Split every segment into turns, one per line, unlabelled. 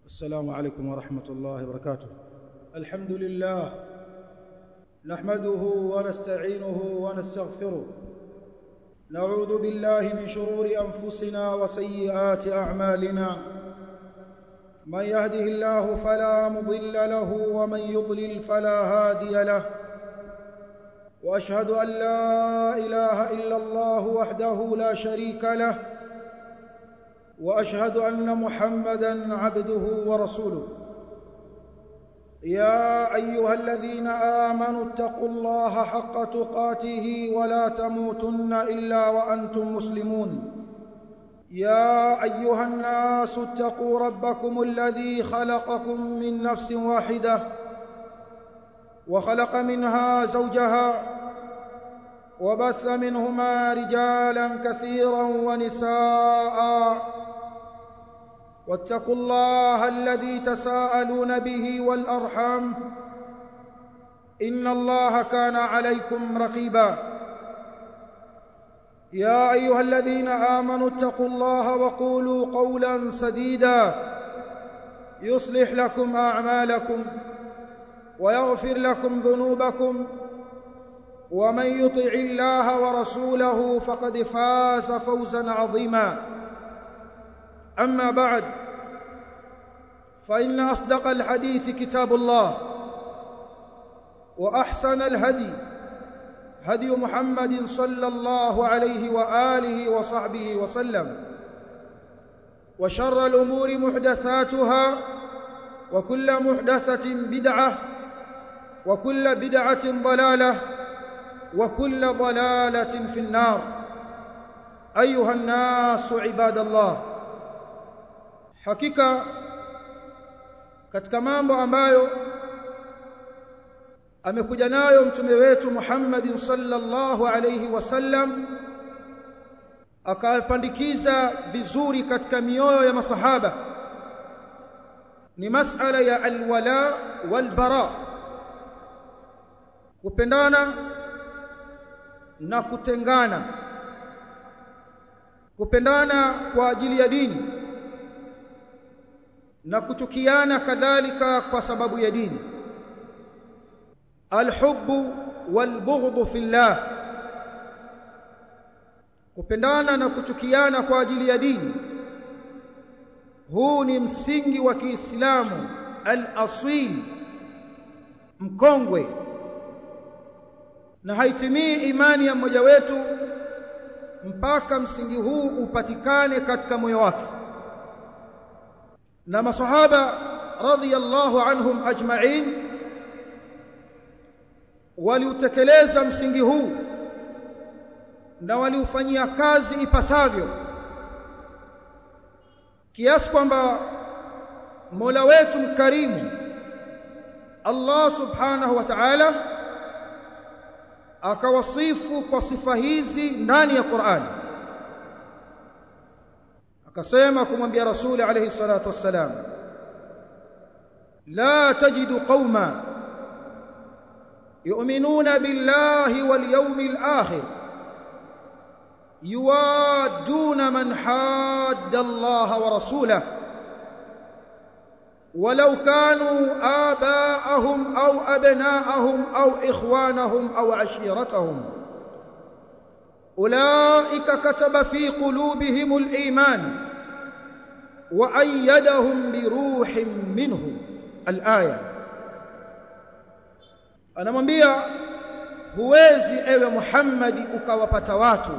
السلام عليكم ورحمة الله وبركاته الحمد لله نحمده ونستعينه ونستغفره نعوذ بالله من شرور أنفسنا وسيئات أعمالنا من يهده الله فلا مضل له ومن يضلل فلا هادي له واشهد ان لا اله الا الله وحده لا شريك له واشهد ان محمدا عبده ورسوله يا ايها الذين امنوا اتقوا الله حق تقاته ولا تموتن الا وانتم مسلمون يا ايها الناس اتقوا ربكم الذي خلقكم من نفس واحده وخلق منها زوجها وبث منهما رجالا كثيرا ونساء واتقوا الله الذي تساءلون به والارحام ان الله كان عليكم رقيبا يا ايها الذين امنوا اتقوا الله وقولوا قولا سديدا يصلح لكم اعمالكم ويغفر لكم ذنوبكم ومن يطع الله ورسوله فقد فاز فوزا عظيما اما بعد فان اصدق الحديث كتاب الله واحسن الهدي هدي محمد صلى الله عليه واله وصحبه وسلم وشر الامور محدثاتها وكل محدثه بدعه وكل بدعه ضلاله وكل ضلاله في النار ايها الناس عباد الله hakika katika mambo ambayo amekuja nayo mtume wetu Muhammad sallallahu alayhi wasallam akapandikiza vizuri katika mioyo ya masahaba ni masala ya alwala walbara kupendana na kutengana kupendana kwa ajili ya dini na kuchukiana kadhalika kwa sababu ya dini alhubbu walbughdhu fillah kupendana na kuchukiana kwa ajili ya dini huu ni msingi wa Kiislamu al-asil mkongwe na haitimii imani ya mmoja wetu mpaka msingi huu upatikane katika moyo wake na masahaba radhiyallahu anhum ajma'in waliutekeleza msingi huu na waliufanyia kazi ipasavyo kiasi kwamba Mola wetu mkarimu Allah subhanahu wa ta'ala akawasifu kwa sifa hizi ndani ya Qur'an akasema kumwambia rasuli alayhi salatu wassalam la tajidu qauma yu'minuna billahi wal yawmil akhir yuwaduna man hadda Allah wa rasulahu ولو كانوا آباءهم أو أبناءهم أو إخوانهم أو عشيرتهم أولئك كتب في قلوبهم الإيمان وأيدهم بروح منه الآية أنا mwambia huwezi ewe Muhammad ukawapata watu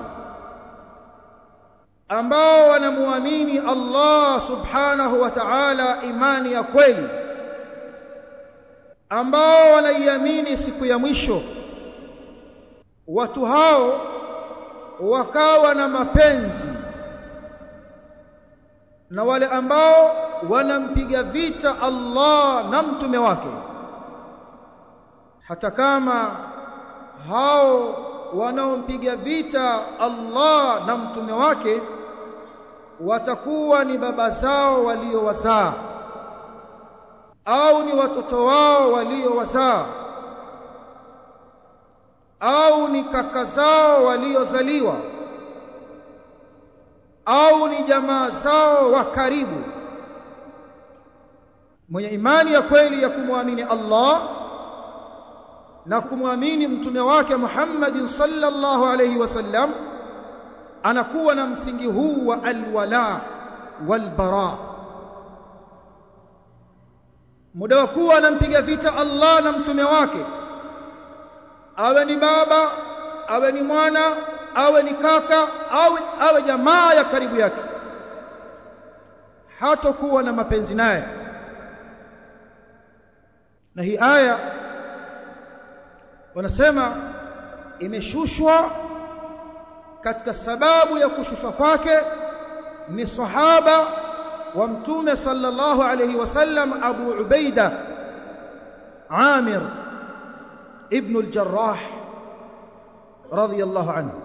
ambao wanamuamini Allah subhanahu wa ta'ala imani ya kweli ambao wanaiamini siku ya mwisho watu hao wakawa na mapenzi na wale ambao wanampiga vita Allah na mtume wake hata kama hao wanaompiga vita Allah na mtume wake watakuwa ni baba zao waliowazaa au ni watoto wao waliowazaa au ni kaka zao waliozaliwa au ni jamaa zao wa karibu mwenye imani ya kweli ya kumwamini Allah na kumwamini mtume wake Muhammad sallallahu alayhi wasallam anakuwa na msingi huu wa alwala walbara muda wa kuwa anampiga vita Allah na mtume wake awe ni baba awe ni mwana awe ni kaka awe, awe jamaa ya karibu yake hatakuwa na mapenzi naye na hii aya wanasema imeshushwa katika sababu ya kushushwa kwake ni sahaba wa mtume sallallahu alayhi wasallam Abu Ubaida Amir ibn al-Jarrah radiyallahu anhu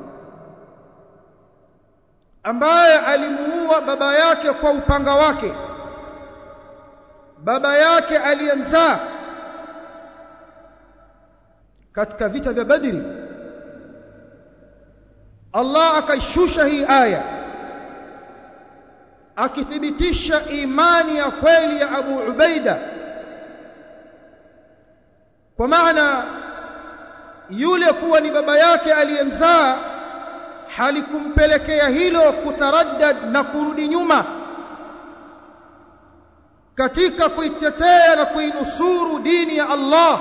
ambaye alimuua baba yake kwa upanga wake baba yake aliyemzaa katika vita vya Badri Allah akaishusha hii aya akithibitisha imani ya kweli ya Abu Ubaida kwa maana yule kuwa ni baba yake aliyemzaa halikumpelekea hilo kutaraddad na kurudi nyuma katika kuitetea na kuinusuru dini ya Allah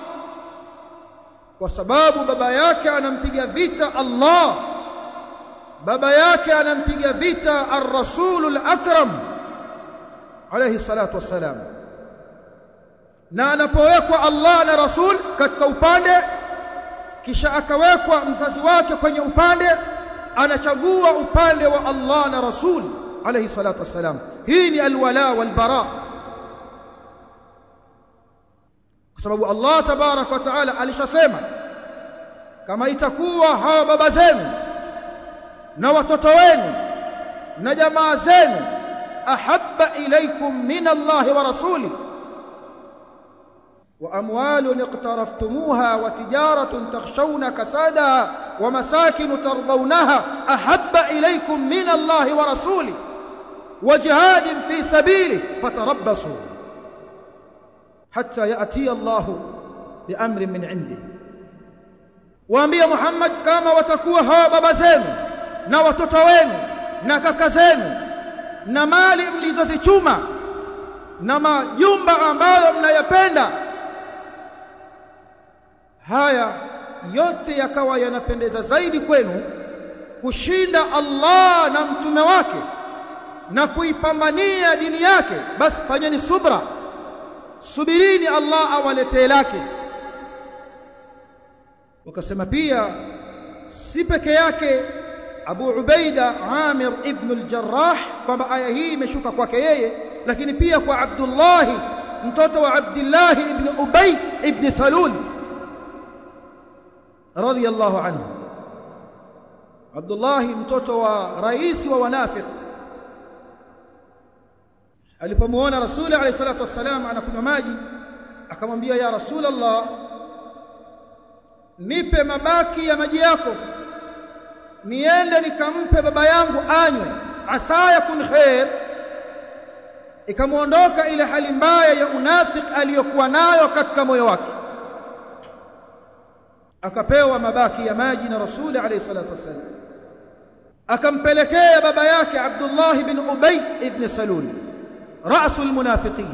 kwa sababu baba yake anampiga vita Allah baba yake anampiga vita ar-rasulul akram alayhi salatu wassalam na anapowekwa Allah na rasul katika upande kisha akawekwa mzazi wake kwenye upande anachagua upande wa Allah na rasul alayhi salatu wassalam hii ni alwala walbara kwa sababu Allah tabarak wa taala alishasema kama itakuwa hawa baba zenu na watoto wenu na jamaa zenu ahabba ilaykum min Allah wa rasuli وأموال اقترفتموها وتجارة تخشون كسادها ومساكن ترضونها أحب إليكم من الله ورسوله وجهاد في سبيله فتربصوا حتى يأتي الله بأمر من عنده waambie Muhammad kama watakuwa hawa baba zenu na watoto wenu na kaka zenu na mali mlizozichuma na majumba ambayo mnayapenda haya yote yakawa yanapendeza zaidi kwenu kushinda Allah na mtume wake na kuipambania dini yake basi fanyeni subra subirini Allah awaletee lake wakasema pia si peke yake Abu Ubaida Amir ibn al-Jarrah kwamba aya hii imeshuka kwake yeye lakini pia kwa Abdullah mtoto wa Abdullah ibn Ubay ibn Salul radiyallahu anhu Abdullah mtoto wa rais wa wanafiq alipomuona Rasuli alayhi salatu wassalam anakunywa maji akamwambia ya Rasul Allah nipe mabaki ya maji yako niende nikampe baba yangu anywe asa yakun khair ikamuondoka ile hali mbaya ya unafik aliyokuwa nayo katika moyo wake akapewa mabaki ya maji na rasuli alayhi salatu wasallam akampelekea baba yake Abdullah ibn Ubay ibn Salul rasul munafiqin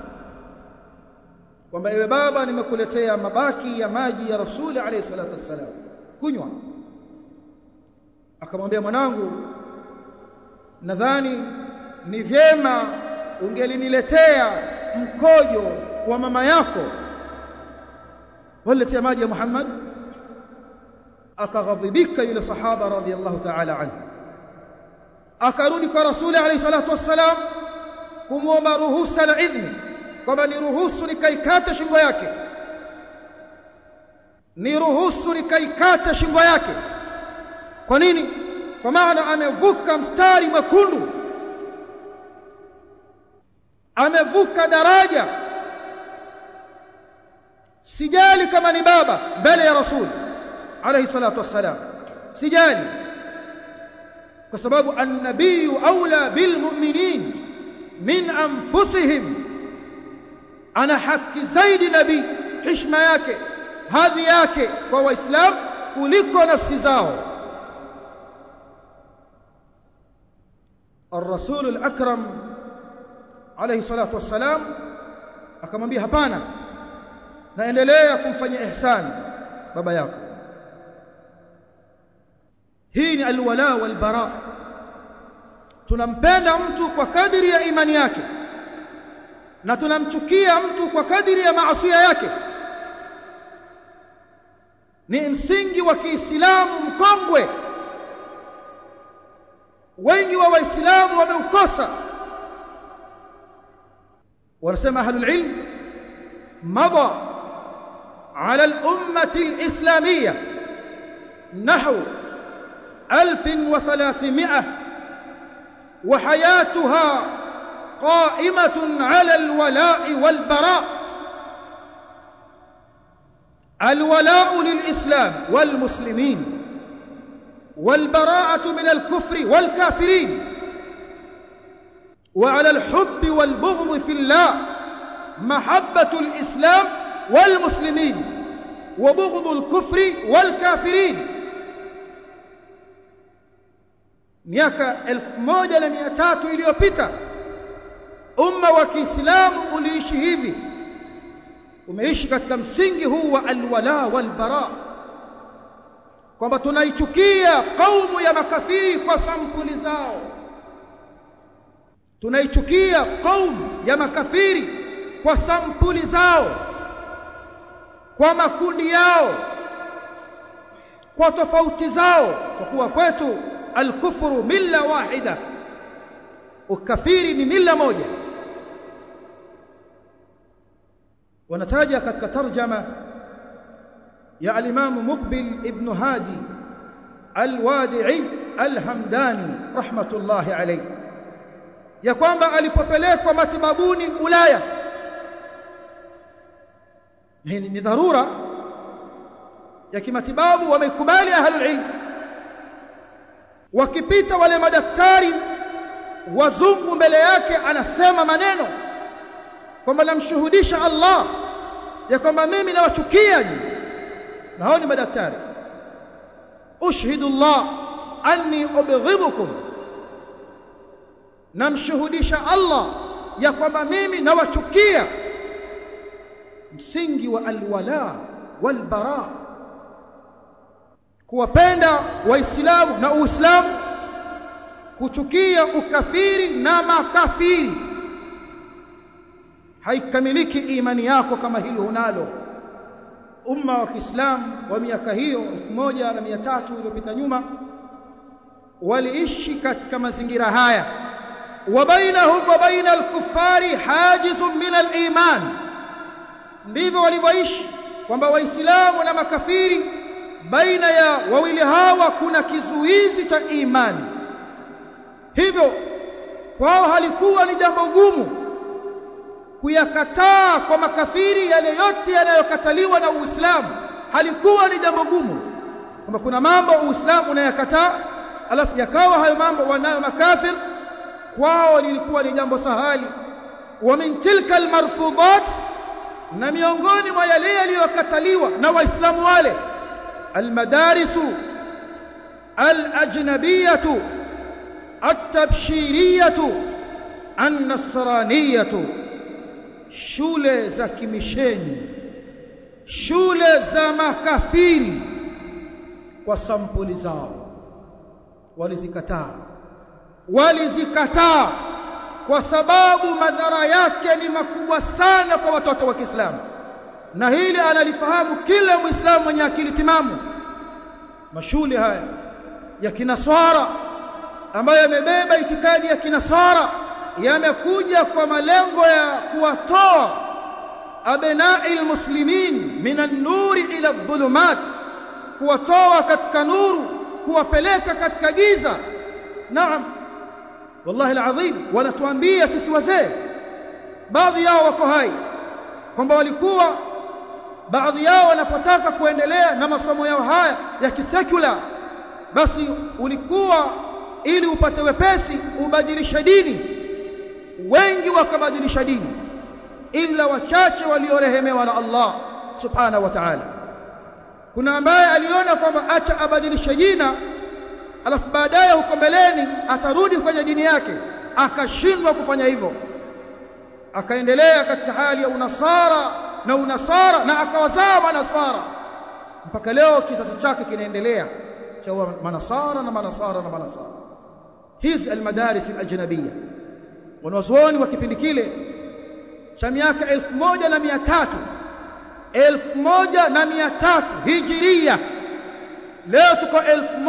kwamba ewe baba nimekuletea mabaki ya maji ya rasuli alayhi salatu wasallam kunywa akamwambia mwanangu nadhani ni vyema ungeliniletea mkojo wa mama yako waletea maji ya Muhammad akaghadhibika yule sahaba radhiyallahu ta'ala anhu akarudi kwa rasuli alayhi salatu wassalam kumwomba ruhusa na idhni kwamba niruhusu nikaikate shingo yake niruhusu nikaikate shingo yake kwa nini kwa maana amevuka mstari mwekundu amevuka daraja sijali kama ni baba mbele ya rasul alayhi salatu wassalam sijali kwa sababu an-nabiyyu aula bil mu'minin min anfusihim ana haki zaidi nabii heshima yake hadhi yake kwa waislamu kuliko nafsi zao الرسول الأكرم عليه الصلاة والسلام akamwambia hapana naendelea kumfanyia ihsani baba yako hii ni alwala walbara tunampenda mtu kwa kadiri ya imani yake na tunamchukia mtu kwa kadiri ya maasiya yake ni msingi wa Kiislamu mkongwe wengi wa waislamu wameukosa wanasema ahlul ilm madha على الأمة الإسلامية نحو 1300 وحياتها قائمة على الولاء والبراء الولاء للإسلام والمسلمين والبراءة من الكفر والكافرين وعلى الحب والبغض في الله محبة الإسلام والمسلمين وبغض الكفر والكافرين miaka 1300 iliyopita umma wa Kiislamu uliishi hivi umeishi katika msingi huu wa alwala walbara kwamba tunaichukia kaumu ya makafiri kwa sampuli zao tunaichukia kaumu ya makafiri kwa sampuli zao kwa makundi yao kwa tofauti zao kwa kuwa kwetu alkufru milla wahida ukafiri ni milla moja wanataja katika tarjama ya al-Imam Muqbil ibn Hadi al-Wadi'i al-Hamdani rahmatullahi alayhi ya kwamba alipopelekwa matibabuni Ulaya ni dharura ya kimatibabu wameikubali ahlul ilm wakipita wale madaktari wazungu mbele yake anasema maneno kwamba namshuhudisha Allah ya kwamba mimi nawachukia na hao ni madaktari ushhidu Allah anni ubghidhukum namshuhudisha Allah ya kwamba mimi nawachukia msingi wa alwala walbara kuwapenda waislamu na uislamu kuchukia ukafiri na makafiri haikamiliki imani yako kama hili unalo umma wa Kiislamu wa miaka hiyo 1300 iliyopita nyuma waliishi katika mazingira haya wa bainahum wa baina al-kuffari hajizun min al-iman ndivyo walivyoishi kwamba waislamu na makafiri baina ya wawili hawa kuna kizuizi cha imani hivyo kwao halikuwa ni jambo gumu kuyakataa kwa makafiri yale yote yanayokataliwa na Uislamu halikuwa ni jambo gumu kwamba kuna mambo Uislamu unayakataa alafu yakawa hayo mambo wanayo makafir kwao lilikuwa ni jambo sahali wa min tilka almarfudat na miongoni mwa yale yaliyokataliwa na waislamu wale almadarisu alajnabiyatu التبشيريه النصرانيه shule za kimisheni shule za makafiri kwa sampuli zao walizikataa walizikataa kwa sababu madhara yake ni makubwa sana kwa watoto wa Kiislamu na hili analifahamu kila Muislamu mwenye akili timamu mashule haya ya kinaswara ambayo yamebeba itikadi ya kinasara yamekuja kwa malengo ya kuwatoa abnai almuslimin minan nuri ila dhulumat kuwatoa katika nuru kuwapeleka katika giza naam wallahi alazim wanatuambia sisi wazee baadhi yao wako hai kwamba walikuwa baadhi yao wanapotaka kuendelea na masomo yao haya ya kisekula basi ulikuwa ili upate wepesi ubadilishe dini wengi wakabadilisha dini illa wachache waliorehemewa na Allah subhanahu wa ta'ala kuna ambaye aliona kwamba acha abadilishe jina alafu baadaye huko mbeleni atarudi kwenye dini yake akashindwa kufanya hivyo akaendelea katika hali ya unasara na unasara na akawazaa manasara mpaka leo kizazi chake kinaendelea cha manasara na manasara na manasara hizi almadaris alajnabiyya wanazuoni wa kipindi kile cha miaka 1300 1300 hijiria leo tuko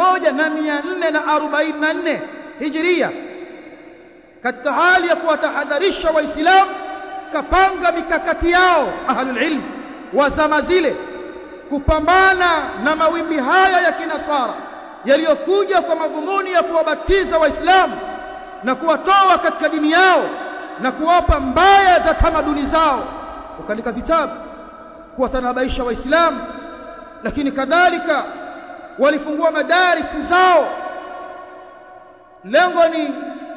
1444 hijiria katika hali ya kuwatahadharisha waislamu kapanga mikakati yao ahlul ilm wa zama zile kupambana na mawimbi haya ya kinasara yaliyokuja kwa madhumuni ya kuwabatiza waislamu na kuwatoa katika dini yao na kuwapa mbaya za tamaduni zao wakaandika vitabu kuwatanabaisha waislamu lakini kadhalika walifungua madarisi zao lengo ni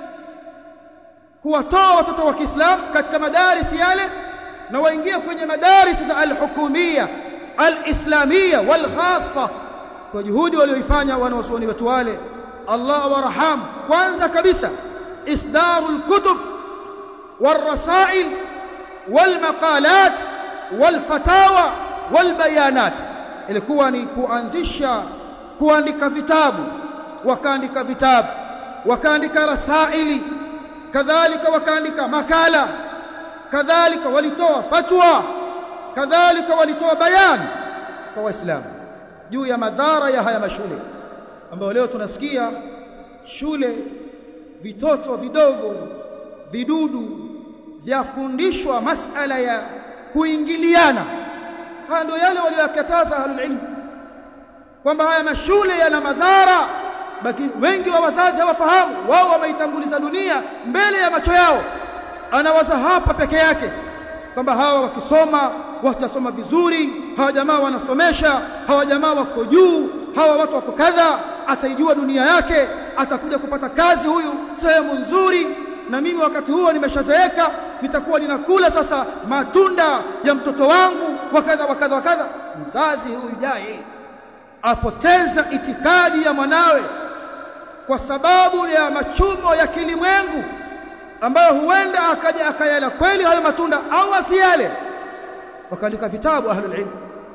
kuwatoa watoto wa Kiislamu katika madarisi yale na waingie kwenye madarisi za al-hukumia al-islamia wal khassa kwa juhudi walioifanya wanawazuoni wetu wale Allah warham kwanza kabisa isdarul kutub والرسائل والمقالات والفتاوى والبيانات ilikuwa ni kuanzisha kuandika vitabu wakaandika vitabu wakaandika rasaili kadhalika wakaandika makala kadhalika walitoa fatwa kadhalika walitoa bayan kwa waislamu juu ya madhara ya haya mashule ambayo leo tunasikia shule vitoto vidogo vidudu vyafundishwa masala ya kuingiliana haya ndio yale waliyokataza ahlul ilm kwamba haya mashule yana madhara lakini wengi wa wazazi hawafahamu wao wameitanguliza dunia mbele ya macho yao anawaza hapa peke yake kwamba hawa wakisoma watasoma vizuri hawa jamaa wanasomesha hawa jamaa wako juu hawa watu wako kadha ataijua dunia yake atakuja kupata kazi huyu sehemu nzuri na mimi wakati huo nimeshazeeka nitakuwa ninakula sasa matunda ya mtoto wangu wakadha wakadha wakadha mzazi huyu jahil apoteza itikadi ya mwanawe kwa sababu ya machumo ya kilimwengu ambayo huenda akaja akayala kweli hayo matunda au asiyale wakaandika vitabu ahlul ilm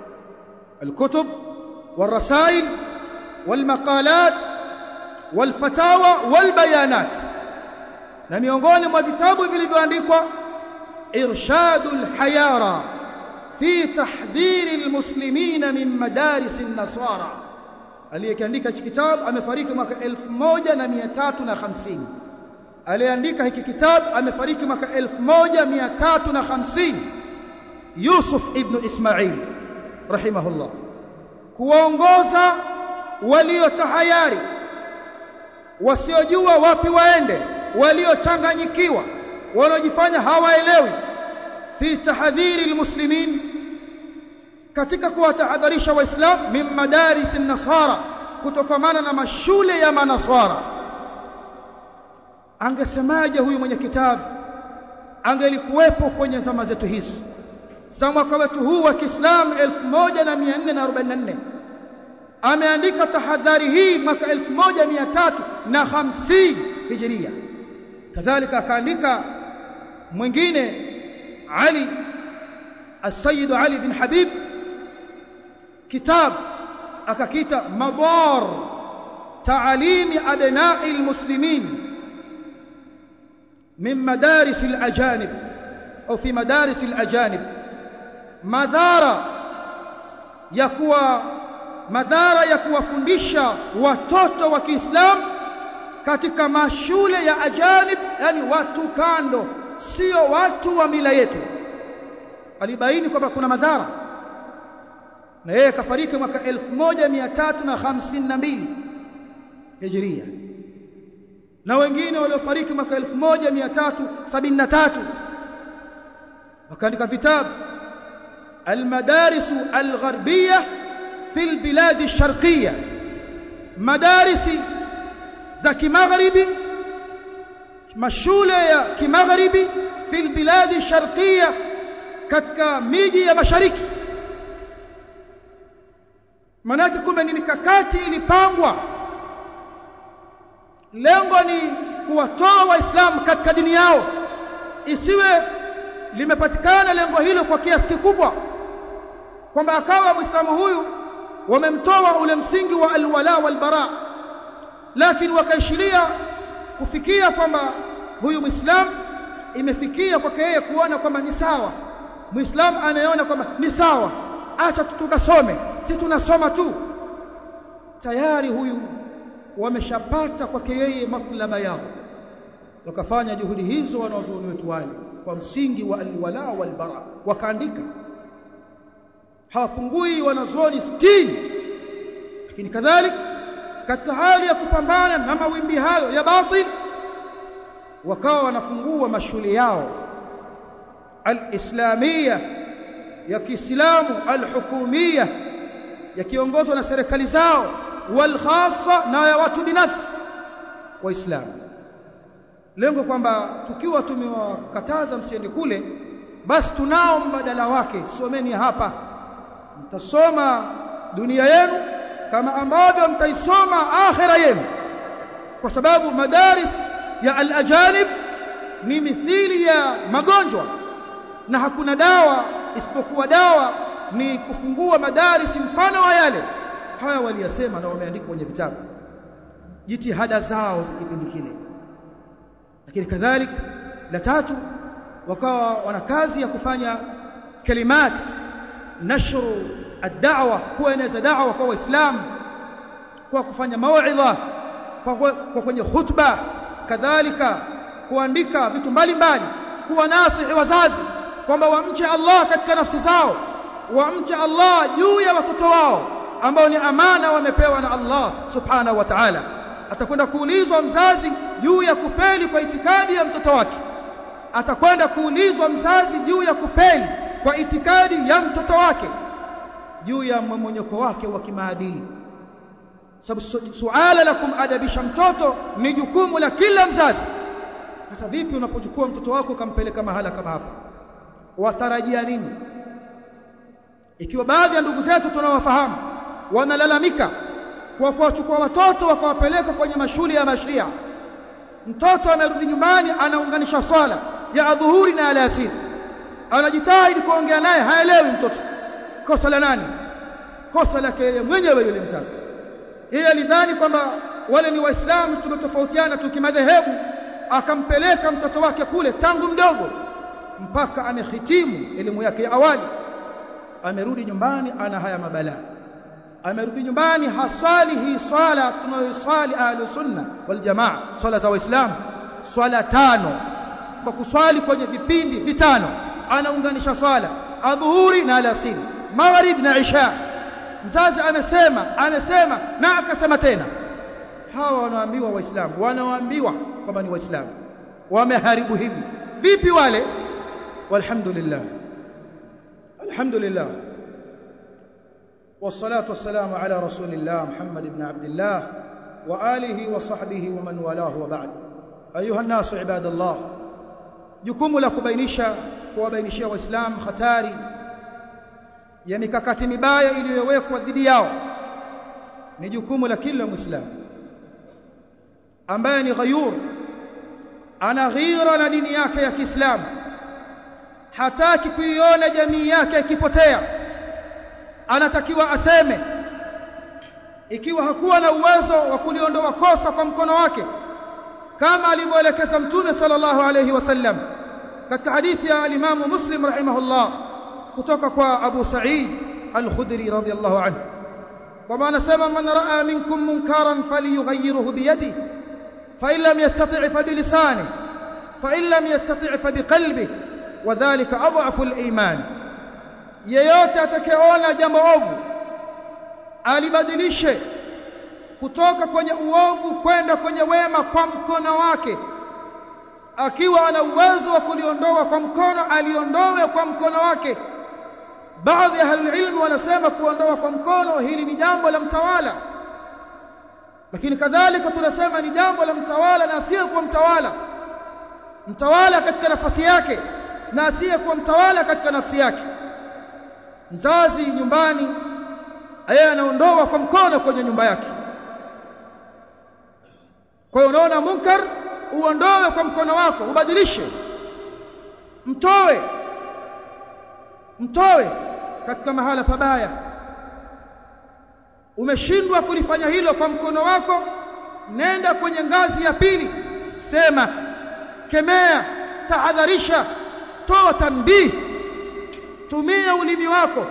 الكتب والرسائل والمقالات والفتاوى والبيانات na miongoni mwa vitabu vilivyoandikwa irshadul hayara fi tahdhiri almuslimina min madaris an-nasara aliyekiandika hiki kitabu amefariki mwaka 1350 aliyeandika hiki kitabu amefariki mwaka 1350 Yusuf ibn Ismail rahimahullah kuongoza waliotahayari wasiojua wapi waende waliochanganyikiwa wanaojifanya hawaelewi fi tahdhiri almuslimin katika kuwatahadharisha waislamu min madaris nasara kutokamana na mashule ya manasara angesemaje huyu mwenye kitabu angelikuwepo kwenye zama zetu hizi za mwaka wetu huu wa Kiislamu 1444 ameandika tahadhari hii mwaka 1350 hijiria kadhalika akaandika mwingine Ali السيد علي بن حبيب كتاب akakita madar تعليم ابناء المسلمين من مدارس الاجانب او في مدارس الاجانب madhara ya kuwa madhara ya kuwafundisha watoto wa Kiislamu katika mashule ya ajanib yani watu kando sio watu wa mila yetu alibaini kwamba kuna madhara na yeye kafariki mwaka 1352 Hijria na wengine waliofariki mwaka 1373 wakaandika vitabu المدارس الغربية في البلاد الشرقية مدارس za kimagharibi mashule ya kimagharibi fi albilad sharqiyya katika miji ya mashariki manake kumbe ni mikakati ilipangwa lengo ni kuwatoa waislamu katika dini yao isiwe limepatikana lengo hilo kwa kiasi kikubwa kwamba akawa muislamu huyu wamemtoa ule msingi wa alwala walbara lakini wakaishiria kufikia kwamba huyu muislamu imefikia kwake yeye kuona kwamba ni sawa muislamu anayeona kwamba ni sawa acha tukasome si tunasoma tu tayari huyu wameshapata kwake yeye matlaba yao wakafanya juhudi hizo wanaozuoni wetu wale kwa msingi wa alwala walbara wakaandika hawapungui wanazuoni 60 lakini kadhalika katika hali ya kupambana na mawimbi hayo ya batil wakawa wanafungua mashule yao al-islamia ya Kiislamu al-hukumia yakiongozwa na serikali zao wal khassa na ya watu binafsi waislamu lengo kwamba tukiwa tumewakataza msiende kule basi tunao mbadala wake someni hapa mtasoma dunia yenu kama ambavyo mtaisoma akhira yenu kwa sababu madaris ya al-ajanib ni mithili ya magonjwa na hakuna dawa isipokuwa dawa ni kufungua madaris mfano wa yale haya waliyasema na wameandika kwenye vitabu jitihada zao za kipindi kile lakini kadhalik la tatu wakawa wana kazi ya kufanya kalimat nashru ad-da'wa kueneza da'wa kwa waislamu kwa kufanya mauidha kwa, kwa kwenye khutba kadhalika kuandika vitu mbalimbali kuwa nasihi wazazi kwamba wamche Allah katika nafsi zao wamche Allah juu ya watoto wao ambao ni amana wamepewa na Allah subhanahu wa ta'ala atakwenda kuulizwa mzazi juu ya kufeli kwa itikadi ya mtoto wake atakwenda kuulizwa mzazi juu ya kufeli kwa itikadi ya mtoto wake juu ya mmonyoko wake wa kimaadili sababu suala la kumadabisha mtoto ni jukumu la kila mzazi sasa vipi unapochukua mtoto wako ukampeleka mahala kama hapa watarajia nini ikiwa baadhi ya ndugu zetu tunawafahamu wanalalamika kwa kuwachukua watoto wakawapeleka kwenye mashule ya mashia mtoto amerudi nyumbani anaunganisha swala ya adhuhuri na alasiri anajitahidi kuongea naye haelewi mtoto kosa la nani kosa lake yeye mwenyewe yule mzazi yeye alidhani kwamba wale ni waislamu tumetofautiana tukimadhehebu akampeleka mtoto wake kule tangu mdogo mpaka amehitimu elimu yake ya awali amerudi nyumbani ana haya mabalaa amerudi nyumbani hasali hii swala tunayoswali ahlus sunna wal jamaa swala za waislamu swala tano kwa kuswali kwenye vipindi vitano anaunganisha swala adhuhuri na alasiri maghrib na isha mzazi amesema amesema na akasema tena hawa wanaambiwa waislamu wanaambiwa kwamba ni waislamu wameharibu hivi vipi wale walhamdulillah alhamdulillah والصلاه والسلام على رسول الله محمد بن عبد الله واله وصحبه ومن والاه وبعد ايها الناس عباد الله jukumu la kubainisha kuwabainishia waislamu hatari ya mikakati mibaya iliyowekwa dhidi yao ni jukumu la kila muislamu ambaye ni ghayur ana ghira na dini yake ya Kiislamu hataki kuiona jamii yake ikipotea anatakiwa aseme ikiwa hakuwa na uwezo wa kuliondoa kosa kwa mkono wake kama alivyoelekeza mtume sallallahu alayhi wasallam katika hadithi ya al-Imam Muslim rahimahullah kutoka kwa Abu Sa'id al-Khudri radhiyallahu anhu kama anasema man raa minkum munkaran falyughayyirhu biyadihi fa in lam yastati' fa bilisanihi fa in lam yastati' fa biqalbihi wadhālika adhafu al-iman yeyote atakayeona jambo ovu alibadilishe kutoka kwenye uovu kwenda kwenye wema kwa mkono wake akiwa ana uwezo wa kuliondoa kwa mkono aliondoe kwa mkono wake baadhi ya ilmu wanasema kuondoa kwa mkono hili ni jambo la mtawala lakini kadhalika tunasema ni jambo la mtawala na sio kwa mtawala mtawala katika nafasi yake na asiyekuwa mtawala katika nafsi yake mzazi nyumbani yeye anaondoa kwa mkono kwenye nyumba yake kwa hiyo unaona munkar uondoe kwa mkono wako ubadilishe mtoe mtoe katika mahala pabaya umeshindwa kulifanya hilo kwa mkono wako nenda kwenye ngazi ya pili sema kemea tahadharisha toa tanbih tumia ulimi wako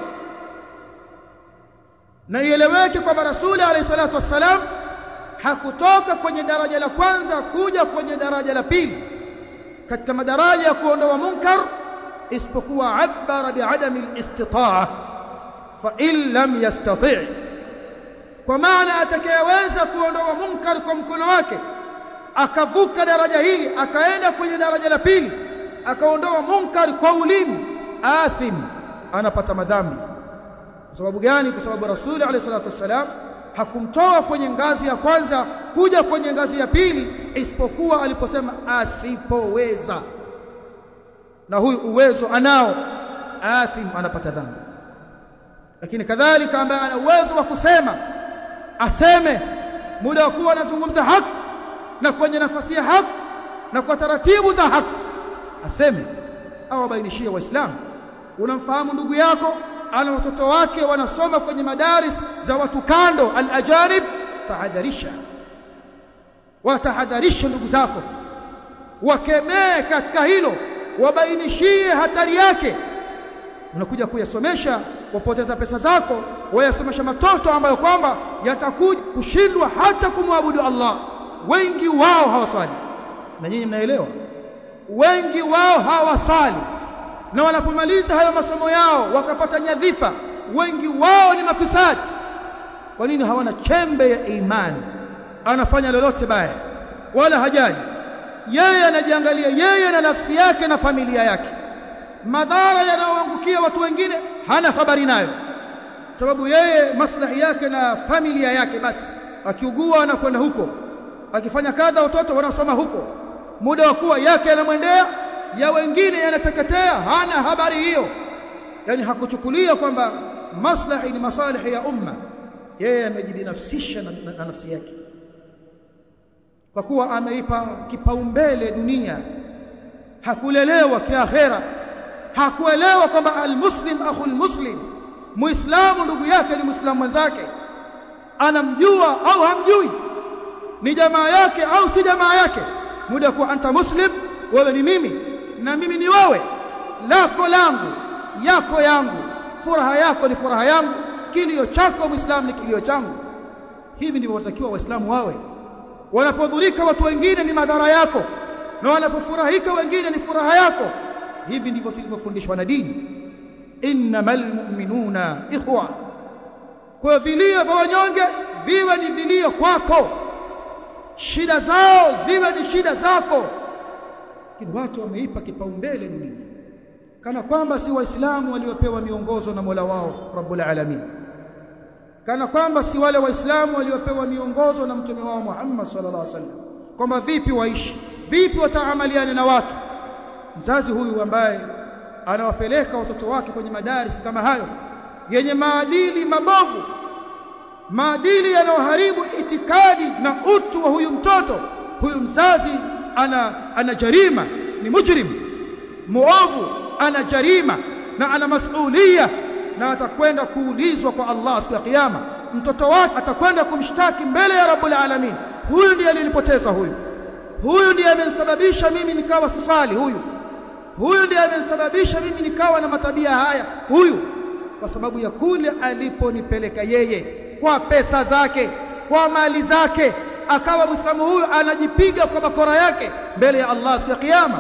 na ieleweke kwamba rasuli alayhi salatu wassalam hakutoka kwenye daraja la kwanza kuja kwenye daraja la pili katika madaraja ya kuondoa munkar isipokuwa abara biadami alistitaa fa in lam yastati' kwa maana atakayeweza kuondoa munkar kwa mkono wake akavuka daraja hili akaenda kwenye daraja la pili akaondoa munkar kwa ulimi athim anapata madhambi kwa sababu gani kwa sababu rasuli alayhi salatu wassalam hakumtoa kwenye ngazi ya kwanza kuja kwenye ngazi ya pili isipokuwa aliposema asipoweza na huyu uwezo anao athim anapata dhambi lakini kadhalika ambaye ana uwezo wa kusema aseme muda wa kuwa anazungumza haki na kwenye nafasi ya haki na kwa taratibu za haki aseme au abainishie waislamu unamfahamu ndugu yako ana watoto wake wanasoma kwenye madaris za watu kando al-ajanib tahadharisha watahadharisha ndugu zako wakemee katika hilo wabainishie hatari yake unakuja kuyasomesha wapoteza pesa zako wayasomesha matoto ambayo kwamba yatakuja kushindwa hata kumwabudu Allah wengi wao hawasali na nyinyi mnaelewa wengi wao hawasali na wanapomaliza hayo masomo yao wakapata nyadhifa wengi wao ni mafisadi kwa nini hawana chembe ya imani anafanya lolote baya wala hajali yeye anajiangalia yeye na nafsi yake na familia yake madhara yanayoangukia watu wengine hana habari nayo sababu yeye maslahi yake na familia yake basi akiugua anakwenda huko akifanya kadha watoto wanasoma huko muda wa kuwa yake yanamwendea ya wengine yanateketea hana habari hiyo yani hakuchukulia kwamba maslahi ni masalihi ya umma yeye amejibinafsisha na, na, na nafsi yake kwa kuwa ameipa kipaumbele dunia hakulelewa kiakhera hakuelewa kwamba almuslim akhul muslim muislamu ndugu yake ni muislamu mwenzake anamjua au hamjui ni jamaa yake au si jamaa yake muda kuwa anta muslim wewe ni mimi na mimi ni wewe lako langu yako yangu furaha yako ni furaha yangu kilio chako muislamu ni kilio changu hivi ndivyo watakiwa waislamu wawe wanapodhurika watu wengine ni madhara yako na wanapofurahika wengine ni furaha yako hivi ndivyo tulivyofundishwa na dini innamal mu'minuna ikhwa kwa vilio vya wanyonge viwe ni vilio kwako shida zao ziwe ni shida zako lakini watu wameipa kipaumbele dunia kana kwamba si waislamu waliopewa miongozo na Mola wao Rabbul Alamin kana kwamba si wale waislamu waliopewa miongozo na mtume wao Muhammad sallallahu alaihi wasallam kwamba vipi waishi vipi wataamaliana na watu mzazi huyu ambaye anawapeleka watoto wake kwenye madaris kama hayo yenye maadili mabovu maadili yanayoharibu itikadi na utu wa huyu mtoto huyu mzazi ana ana jarima ni mujrim muovu ana jarima na ana masulia na atakwenda kuulizwa kwa Allah siku ya kiyama mtoto wake atakwenda kumshtaki mbele ya Rabbul Alamin huyu ndiye alinipoteza huyu huyu ndiye amenisababisha mimi nikawa sisali huyu huyu ndiye amenisababisha mimi nikawa na matabia haya huyu kwa sababu ya kule aliponipeleka yeye kwa pesa zake kwa mali zake akawa muislamu huyu anajipiga kwa bakora yake mbele ya Allah siku ya kiyama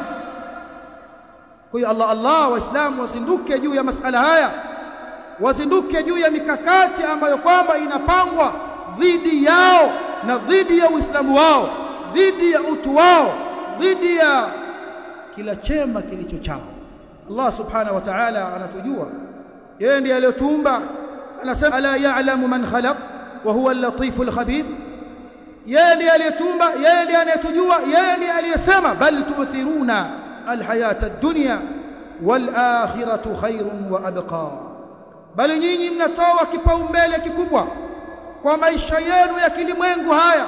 kwa hiyo Allah Allah waislamu wazinduke juu ya masala haya wazinduke juu ya mikakati ambayo kwamba inapangwa dhidi yao na dhidi ya uislamu wao dhidi ya utu wao dhidi ya kila chema kilicho chao Allah subhanahu wa ta'ala anatujua yeye ndiye aliyotuumba anasema ala ya'lamu man khalaq wa huwa al-latif al-khabir yeye ndiye aliyetumba yeye ndiye anayetujua yeye ndiye aliyesema bal tu'thiruna al-hayata ad-dunya wal akhiratu khairun wa abqa bali nyinyi mnatoa kipaumbele kikubwa kwa maisha yenu ya kilimwengu haya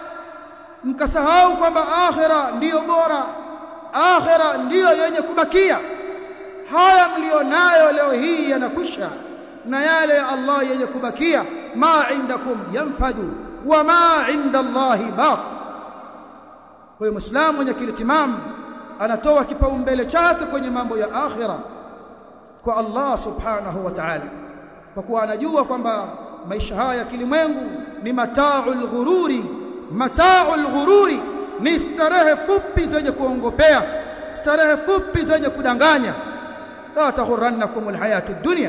mkasahau kwamba akhira ndiyo bora akhira ndiyo yenye kubakia haya mlionayo leo hii yanakwisha na yale ya Allah yenye kubakia ma indakum yanfadu wa ma inda Allah baq kwa hiyo muislamu mwenye akili timamu anatoa kipaumbele chake kwenye mambo ya akhira kwa Allah subhanahu wa ta'ala kwa kuwa anajua kwamba maisha haya ya kilimwengu ni mata'ul ghururi mata'ul ghururi ni starehe fupi zenye kuongopea starehe fupi zenye kudanganya la taghurrannakum alhayatud dunya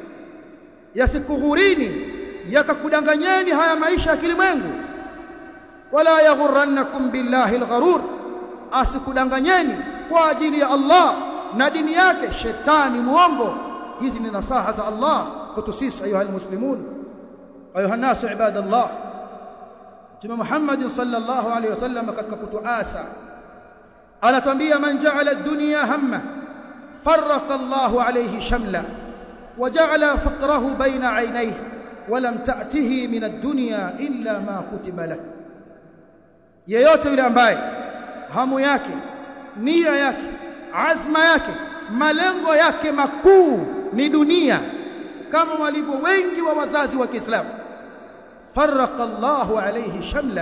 yasikughurini yakakudanganyeni haya maisha ya kilimwengu wala yaghurrannakum billahi algharur asikudanganyeni kwa ajili ya Allah na dini yake shetani muongo hizi ni nasaha za Allah kwetu sisi ayuha almuslimun ayuha nasu ibadallah Mtume Muhammad sallallahu alaihi wasallam katika kutuasa anatambia man ja'ala ad-dunya hamma farraqa Allahu alayhi shamla وجعل فقره بين عينيه ولم تأته من الدنيا إلا ما كتب له yeyote yule ambaye hamu yake nia yake azma yake malengo yake makuu ni dunia kama walivyo wengi wa wazazi wa Kiislamu farraqa Allahu alayhi shamla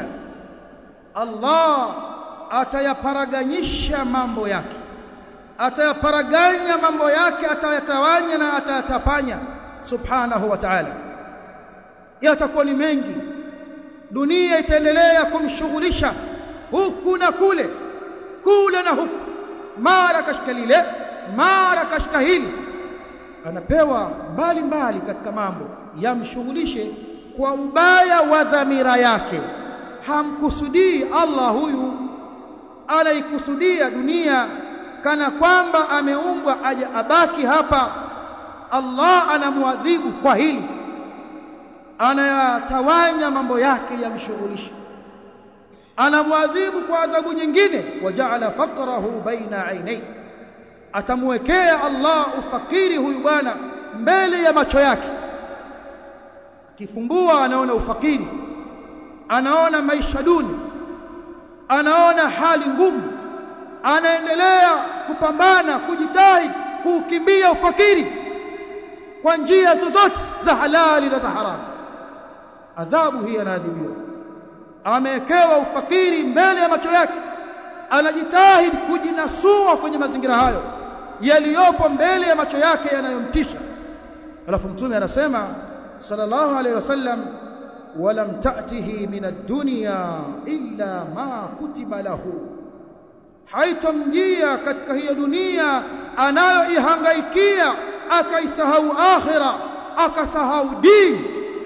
Allah atayaparaganyisha mambo yake atayaparaganya mambo yake atayatawanya na atayatapanya subhanahu wa ta'ala yatakuwa ni mengi dunia itaendelea kumshughulisha huku na kule kule na huku mara kashika lile mara kashika hili anapewa mbali mbali katika mambo yamshughulishe kwa ubaya wa dhamira yake hamkusudii Allah huyu anaikusudia dunia kana kwamba ameumbwa aje abaki hapa Allah anamwadhibu kwa hili anayatawanya mambo yake yamshughulisha anamwadhibu kwa adhabu nyingine wajaala faqrahu baina ainai atamwekea Allah ufakiri huyu bwana mbele ya macho yake akifumbua anaona ufakiri anaona maisha duni anaona hali ngumu anaendelea kupambana kujitahidi kuukimbia ufakiri kwa njia zozote za halali na za haramu adhabu hii anaadhibiwa amewekewa ufakiri mbele ya macho yake anajitahidi kujinasua kwenye mazingira hayo yaliyopo mbele ya macho yake yanayomtisha alafu mtume anasema sallallahu alayhi wasallam walam ta'tihi min ad-dunya illa ma kutiba lahu haitomjia katika hiyo dunia anayoihangaikia akaisahau akhira akasahau dini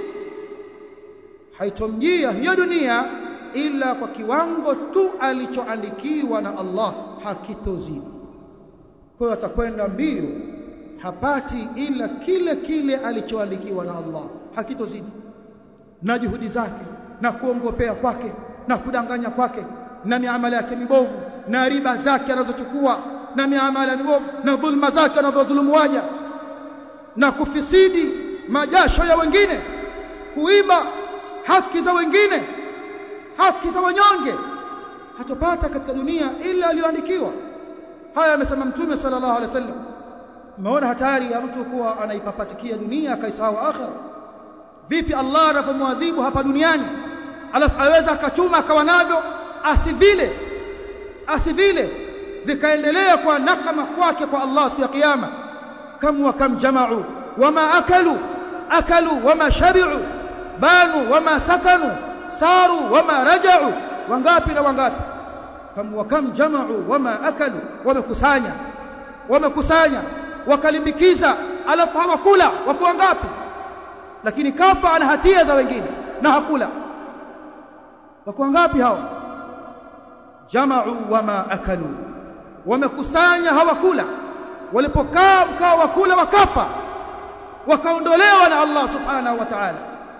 haitomjia hiyo dunia ila kwa kiwango tu alichoandikiwa na Allah hakitozidi kwa hiyo atakwenda mbio hapati ila kile kile alichoandikiwa na Allah hakitozidi na juhudi zake na kuongopea kwake na kudanganya kwake na miamala yake mibovu na riba zake anazochukua na miamala mibovu na dhulma zake anazodhulumu waja na kufisidi majasho ya wengine kuiba haki za wengine haki za wanyonge hatopata katika dunia ila aliyoandikiwa haya amesema mtume sallallahu alaihi wasallam umeona hatari ya mtu kuwa anaipapatikia dunia akaisahau akhira vipi Allah anavyomwadhibu hapa duniani alafu aweza akachuma akawa navyo asivile asivile vikaendelea kwa nakama kwake kwa Allah siku ya kiyama kam wa kam jama'u wama akalu akalu wama shabi'u banu wama sakanu saru wama raja'u wangapi na wangapi kam wa kam jama'u wama akalu wamekusanya wamekusanya wakalimbikiza alafu hawakula wako wangapi lakini kafa ana hatia za wengine na hakula wako wangapi hao jama'u wama akalu wamekusanya hawakula walipokaa mkao wa kula wakafa wakaondolewa na Allah subhanahu wa ta'ala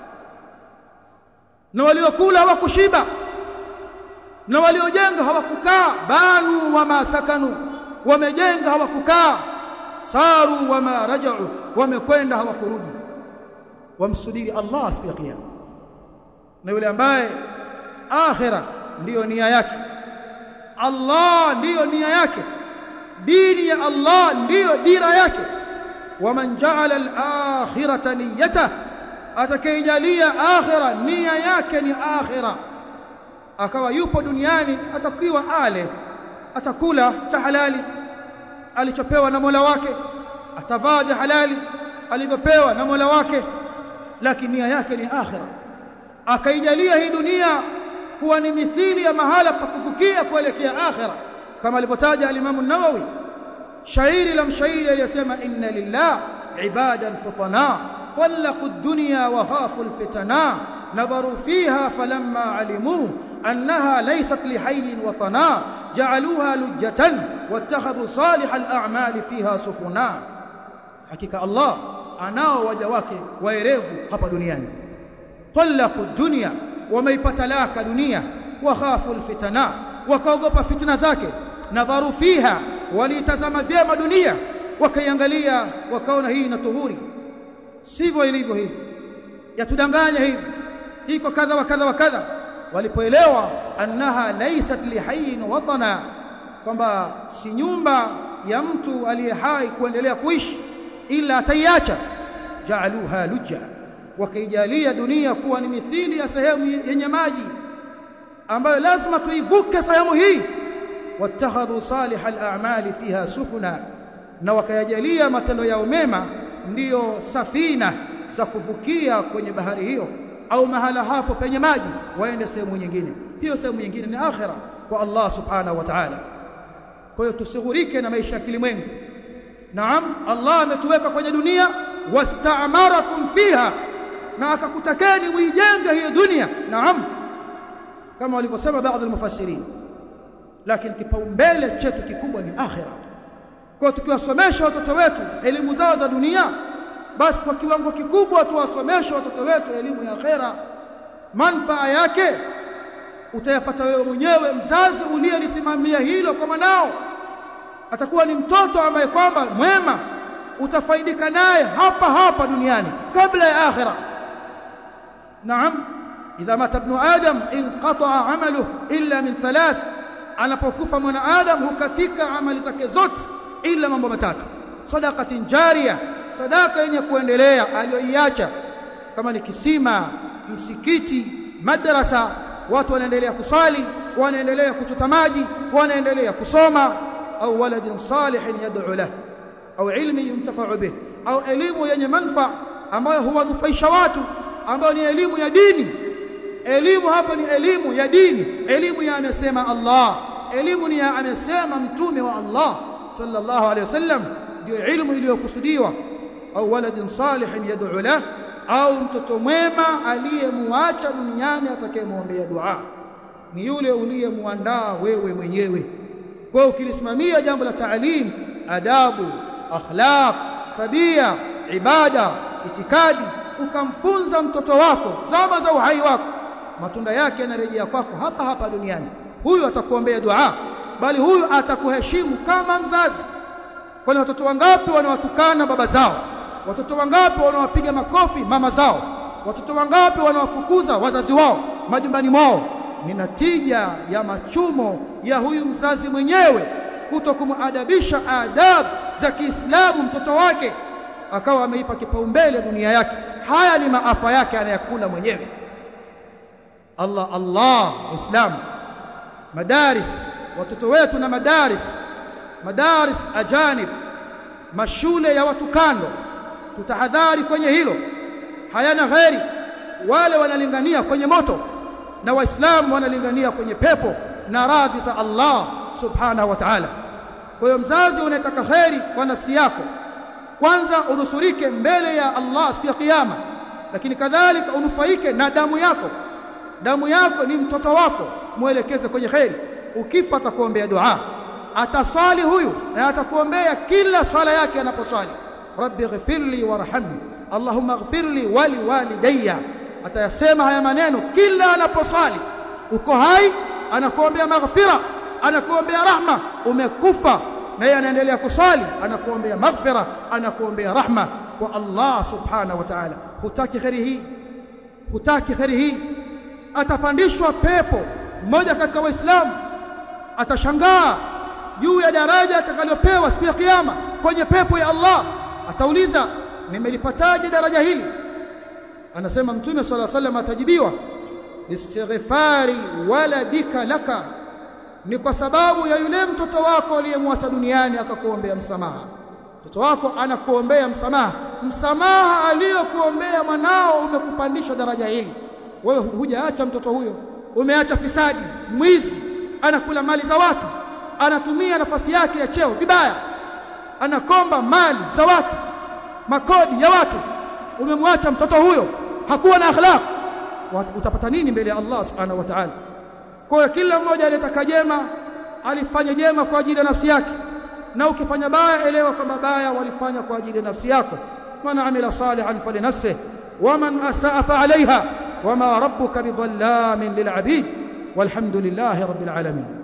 na waliokula hawakushiba na waliojenga hawakukaa banu wama sakanu wamejenga hawakukaa saru wama raja'u wamekwenda hawakurudi wamsubiri Allah siku ya kiyama na yule ambaye akhira ndiyo nia yake Allah ndiyo nia yake dini ya Allah ndiyo dira yake waman ja'ala al-akhirata niyyata atakayejalia akhira nia yake ni akhira akawa yupo duniani atakiwa ale atakula cha halali alichopewa na Mola wake atavaa vya halali alivyopewa na Mola wake lakini nia yake ni akhira akaijalia hii dunia kuwa ni mithili ya mahala pa kufukia kuelekea akhira kama alivyotaja al-Imam an-Nawawi shairi la mshairi aliyesema inna lillah ibadan futana طلقوا الدنيا وخافوا الفتنا نظروا فيها فلما علموا أنها ليست لحي وطنا جعلوها لجة واتخذوا صالح الأعمال فيها سفنا حقيقة الله anao waja wake waerevu hapa duniani talaqu dunya wameipatalaka dunia wakhafu alfitana wakaogopa fitna zake nadharu fiha walitazama vyema dunia wakaiangalia wakaona hii ina tuhuri sivyo ilivyo hivi yatudanganya hivi iko kadha wa kadha wa kadha walipoelewa annaha laysat lihayyin watana kwamba si nyumba ya mtu aliye hai kuendelea kuishi ila ataiacha jaaluha lujja wakaijalia dunia kuwa ni mithili ya sehemu yenye maji ambayo lazima tuivuke sehemu hii wattakhadhu salih al-a'mali fiha sufuna na wakayajalia matendo yao mema ndiyo safina za kuvukia kwenye bahari hiyo au mahala hapo penye maji waende sehemu nyingine hiyo sehemu nyingine ni akhira kwa Allah subhanahu wa ta'ala kwa hiyo tusighurike na maisha ya kilimwengu naam Allah ametuweka kwenye dunia wasta'marakum fiha na akakutakeni muijenge hiyo dunia naam kama walivyosema baadhi ya mufassirin lakini kipaumbele chetu kikubwa ni akhira kwa tukiwasomesha watoto wetu elimu zao za dunia basi kwa kiwango kikubwa tuwasomeshe watoto wetu elimu ya akhera manfaa yake utayapata wewe mwenyewe mzazi uliyelisimamia hilo kwa mwanao atakuwa ni mtoto ambaye kwamba mwema utafaidika naye hapa hapa duniani kabla ya akhira naam idha mata ibn adam inqata'a amaluhu illa min thalath anapokufa mwanadamu hukatika amali zake zote ila mambo matatu sadaqatin jariya sadaka yenye kuendelea aliyoiacha kama ni kisima msikiti madrasa watu wanaendelea kusali wanaendelea kuchota maji wanaendelea kusoma au waladin salihin yad'u lahu au ilmi yuntafa'u bih au elimu yenye manfa ambayo huwanufaisha watu ambayo ni elimu ya dini elimu hapa ni elimu ya dini elimu ya amesema Allah elimu ni ya amesema mtume wa Allah sallallahu alayhi wasallam ndio ilmu iliyokusudiwa au waladin salihin yad'u lahu au mtoto mwema aliyemuacha duniani atakayemwombea dua ni yule uliyemuandaa wewe mwenyewe kwa ukilisimamia jambo la taalim adabu akhlaq tabia ibada itikadi ukamfunza mtoto wako zama za uhai wako matunda yake yanarejea kwako hapa hapa duniani huyu atakuombea dua bali huyu atakuheshimu kama mzazi kwani watoto wangapi wanawatukana baba zao watoto wangapi wanawapiga makofi mama zao watoto wangapi wanawafukuza wazazi wao majumbani mwao ni natija ya machumo ya huyu mzazi mwenyewe kuto kumuadabisha adab za Kiislamu mtoto wake akawa ameipa kipaumbele dunia yake haya ni maafa yake anayakula mwenyewe Allah Allah Islam madaris watoto wetu na madaris madaris ajanib mashule ya watu kando tutahadhari kwenye hilo hayana ghairi wale wanalingania kwenye moto na waislamu wanalingania kwenye pepo na radhi za Allah subhanahu wa ta'ala kwa hiyo mzazi unataka khairi kwa nafsi yako kwanza unusurike mbele ya Allah siku ya kiyama lakini kadhalika unufaike na damu yako damu yako ni mtoto wako muelekeze kwenye khairi ukifa atakuombea dua atasali huyu na atakuombea kila swala yake anaposwali rabbi ghfirli warhamni allahumma ghfirli wali walidayya atayasema haya maneno kila anaposwali uko hai anakuombea maghfira anakuombea rahma umekufa na yeye anaendelea kuswali anakuombea maghfira anakuombea rahma kwa Allah subhanahu wa ta'ala hutaki khairi hii hutaki khairi hii atapandishwa pepo mmoja katika waislamu atashangaa juu ya daraja atakalopewa siku ya kiyama kwenye pepo ya Allah atauliza nimelipataje daraja hili anasema mtume swalla sallam atajibiwa istighfari waladika laka ni kwa sababu ya yule mtoto wako aliyemwacha duniani akakuombea msamaha mtoto wako anakuombea msamaha msamaha aliyokuombea mwanao umekupandisha daraja hili wewe hujaacha mtoto huyo umeacha fisadi mwizi anakula mali za watu anatumia nafasi yake ya cheo vibaya anakomba mali za watu makodi ya watu umemwacha mtoto huyo hakuwa na akhlaq utapata nini mbele ya Allah subhanahu wa ta'ala kwa kila mmoja aliyetaka jema alifanya jema kwa ajili ya nafsi yake na ukifanya baya elewa kwamba baya walifanya kwa ajili ya nafsi yako man amila salihan falinafsihi waman asaa fa alaiha wama rabbuka bidhallamin lilabid walhamdulillahi rabbil alamin